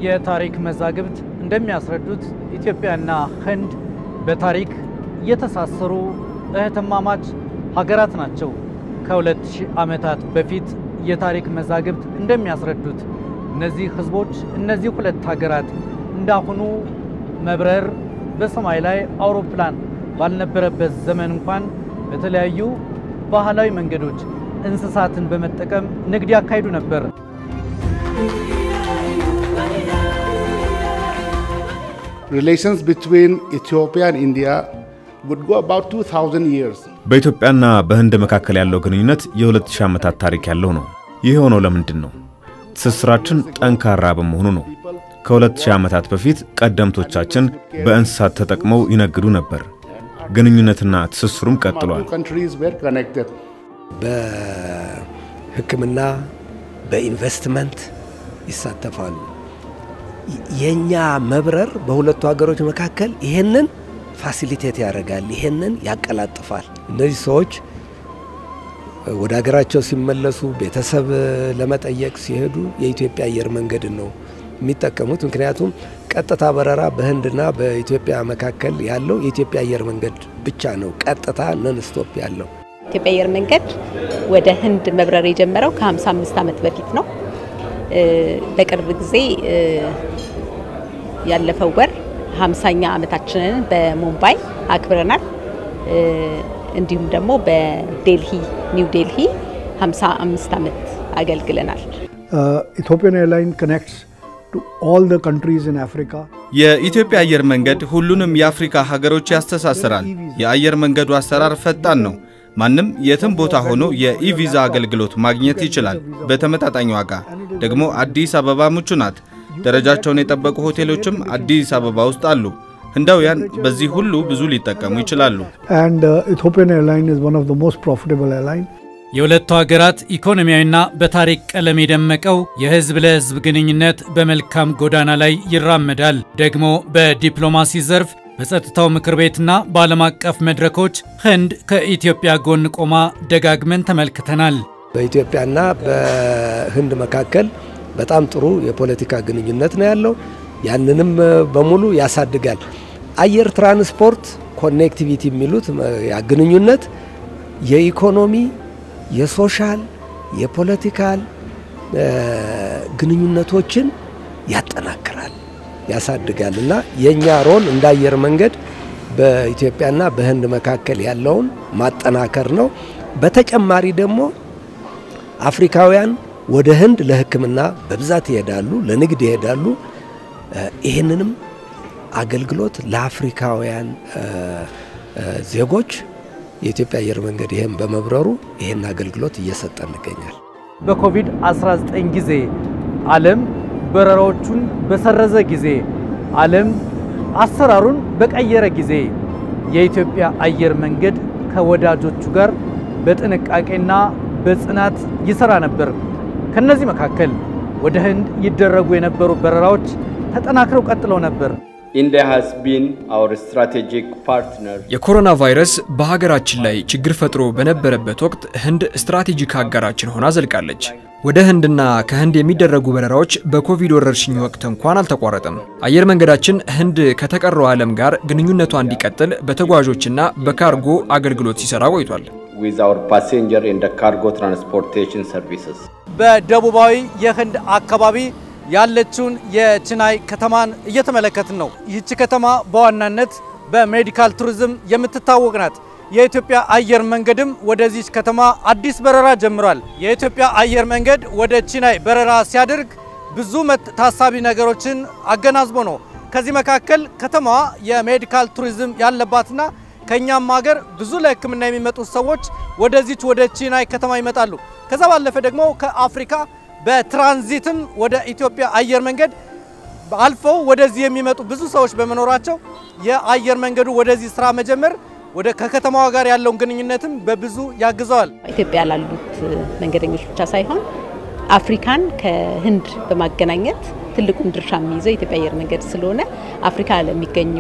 የታሪክ መዛግብት እንደሚያስረዱት ኢትዮጵያና ህንድ በታሪክ የተሳሰሩ እህትማማች ሀገራት ናቸው። ከሁለት ሺህ ዓመታት በፊት የታሪክ መዛግብት እንደሚያስረዱት እነዚህ ህዝቦች እነዚህ ሁለት ሀገራት እንዳሁኑ መብረር በሰማይ ላይ አውሮፕላን ባልነበረበት ዘመን እንኳን በተለያዩ ባህላዊ መንገዶች እንስሳትን በመጠቀም ንግድ ያካሂዱ ነበር። Relations between Ethiopia and India would go about 2000 years. በኢትዮጵያና በህንድ መካከል ያለው ግንኙነት የ2000 ዓመታት ታሪክ ያለው ነው። ይህ የሆነው ለምንድን ነው? ትስስራችን ጠንካራ በመሆኑ ነው። ከ2000 ዓመታት በፊት ቀደምቶቻችን በእንስሳት ተጠቅመው ይነግዱ ነበር። ግንኙነትና ትስስሩም ቀጥሏል። Two countries were connected. በሕክምና በኢንቨስትመንት ይሳተፋሉ። የኛ መብረር በሁለቱ ሀገሮች መካከል ይሄንን ፋሲሊቴት ያደርጋል፣ ይሄንን ያቀላጥፋል። እነዚህ ሰዎች ወደ ሀገራቸው ሲመለሱ ቤተሰብ ለመጠየቅ ሲሄዱ የኢትዮጵያ አየር መንገድን ነው የሚጠቀሙት። ምክንያቱም ቀጥታ በረራ በህንድና በኢትዮጵያ መካከል ያለው የኢትዮጵያ አየር መንገድ ብቻ ነው፣ ቀጥታ ነን ስቶፕ ያለው። ኢትዮጵያ አየር መንገድ ወደ ህንድ መብረር የጀመረው ከ55 ዓመት በፊት ነው። በቅርብ ጊዜ ያለፈው ወር 50ኛ ዓመታችንን በሙምባይ አክብረናል። እንዲሁም ደግሞ በዴልሂ ኒው ዴልሂ 55 ዓመት አገልግለናል። Ethiopian Airline connects to all the countries in Africa. የኢትዮጵያ አየር መንገድ ሁሉንም የአፍሪካ ሀገሮች ያስተሳስራል። የአየር መንገዱ አሰራር ፈጣን ነው። ማንም የትም ቦታ ሆኖ የኢቪዛ አገልግሎት ማግኘት ይችላል በተመጣጣኝ ዋጋ። ደግሞ አዲስ አበባ ምቹ ናት። ደረጃቸውን የጠበቁ ሆቴሎችም አዲስ አበባ ውስጥ አሉ። ህንዳውያን በዚህ ሁሉ ብዙ ሊጠቀሙ ይችላሉ። And uh, Ethiopian Airline is one of the most profitable airline. የሁለቱ ሀገራት ኢኮኖሚያዊና በታሪክ ቀለም የደመቀው የህዝብ ለህዝብ ግንኙነት በመልካም ጎዳና ላይ ይራመዳል። ደግሞ በዲፕሎማሲ ዘርፍ በጸጥታው ምክር ቤትና በዓለም አቀፍ መድረኮች ህንድ ከኢትዮጵያ ጎን ቆማ ደጋግመን ተመልክተናል። በኢትዮጵያና በህንድ መካከል በጣም ጥሩ የፖለቲካ ግንኙነት ነው ያለው። ያንንም በሙሉ ያሳድጋል። አየር ትራንስፖርት ኮኔክቲቪቲ የሚሉት ያ ግንኙነት የኢኮኖሚ፣ የሶሻል፣ የፖለቲካል ግንኙነቶችን ያጠናክራል፣ ያሳድጋል እና የእኛ ሮል እንደ አየር መንገድ በኢትዮጵያና በህንድ መካከል ያለውን ማጠናከር ነው። በተጨማሪ ደግሞ አፍሪካውያን ወደ ህንድ ለሕክምና በብዛት ይሄዳሉ፣ ለንግድ ይሄዳሉ። ይህንንም አገልግሎት ለአፍሪካውያን ዜጎች የኢትዮጵያ አየር መንገድ ይህን በመብረሩ ይህን አገልግሎት እየሰጠ እንገኛል። በኮቪድ-19 ጊዜ ዓለም በረራዎቹን በሰረዘ ጊዜ ዓለም አሰራሩን በቀየረ ጊዜ የኢትዮጵያ አየር መንገድ ከወዳጆቹ ጋር በጥንቃቄና በጽናት ይሰራ ነበር። ከነዚህ መካከል ወደ ህንድ ይደረጉ የነበሩ በረራዎች ተጠናክረው ቀጥለው ነበር። India has been our strategic partner. የኮሮና ቫይረስ በሀገራችን ላይ ችግር ፈጥሮ በነበረበት ወቅት ህንድ ስትራቴጂክ አጋራችን ሆና ዘልቃለች። ወደ ህንድና ከህንድ የሚደረጉ በረራዎች በኮቪድ ወረርሽኝ ወቅት እንኳን አልተቋረጠም። አየር መንገዳችን ህንድ ከተቀረው ዓለም ጋር ግንኙነቷ እንዲቀጥል በተጓዦችና በካርጎ አገልግሎት ሲሰራ ቆይቷል። with our passenger and the cargo transportation services. በደቡባዊ የህንድ አካባቢ ያለችውን የችናይ ከተማን እየተመለከትን ነው። ይህች ከተማ በዋናነት በሜዲካል ቱሪዝም የምትታወቅ ናት። የኢትዮጵያ አየር መንገድም ወደዚች ከተማ አዲስ በረራ ጀምሯል። የኢትዮጵያ አየር መንገድ ወደ ቺናይ በረራ ሲያደርግ ብዙ ታሳቢ ነገሮችን አገናዝቦ ነው። ከዚህ መካከል ከተማዋ የሜዲካል ቱሪዝም ያለባትና ከኛም ሀገር ብዙ ለሕክምና የሚመጡ ሰዎች ወደዚች ወደ ቺናይ ከተማ ይመጣሉ። ከዛ ባለፈ ደግሞ ከአፍሪካ በትራንዚትም ወደ ኢትዮጵያ አየር መንገድ አልፈው ወደዚህ የሚመጡ ብዙ ሰዎች በመኖራቸው የአየር መንገዱ ወደዚህ ስራ መጀመር ወደ ከከተማዋ ጋር ያለውን ግንኙነትም በብዙ ያግዘዋል። ኢትዮጵያ ላሉት መንገደኞች ብቻ ሳይሆን አፍሪካን ከህንድ በማገናኘት ትልቁን ድርሻ የሚይዘው የኢትዮጵያ አየር መንገድ ስለሆነ አፍሪካ ለሚገኙ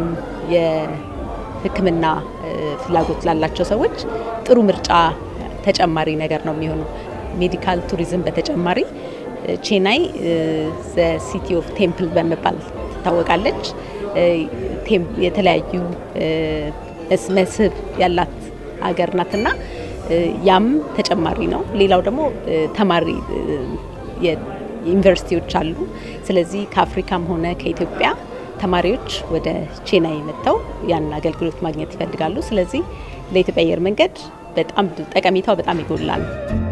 የሕክምና ፍላጎት ላላቸው ሰዎች ጥሩ ምርጫ ተጨማሪ ነገር ነው የሚሆነው። ሜዲካል ቱሪዝም በተጨማሪ ቼናይ ሲቲ ኦፍ ቴምፕል በመባል ትታወቃለች። የተለያዩ መስህብ ያላት ሀገር ናትና ያም ተጨማሪ ነው። ሌላው ደግሞ ተማሪ ዩኒቨርሲቲዎች አሉ። ስለዚህ ከአፍሪካም ሆነ ከኢትዮጵያ ተማሪዎች ወደ ቼናይ መጥተው ያን አገልግሎት ማግኘት ይፈልጋሉ። ስለዚህ ለኢትዮጵያ አየር መንገድ በጣም ጠቀሜታው በጣም ይጎላ ነው።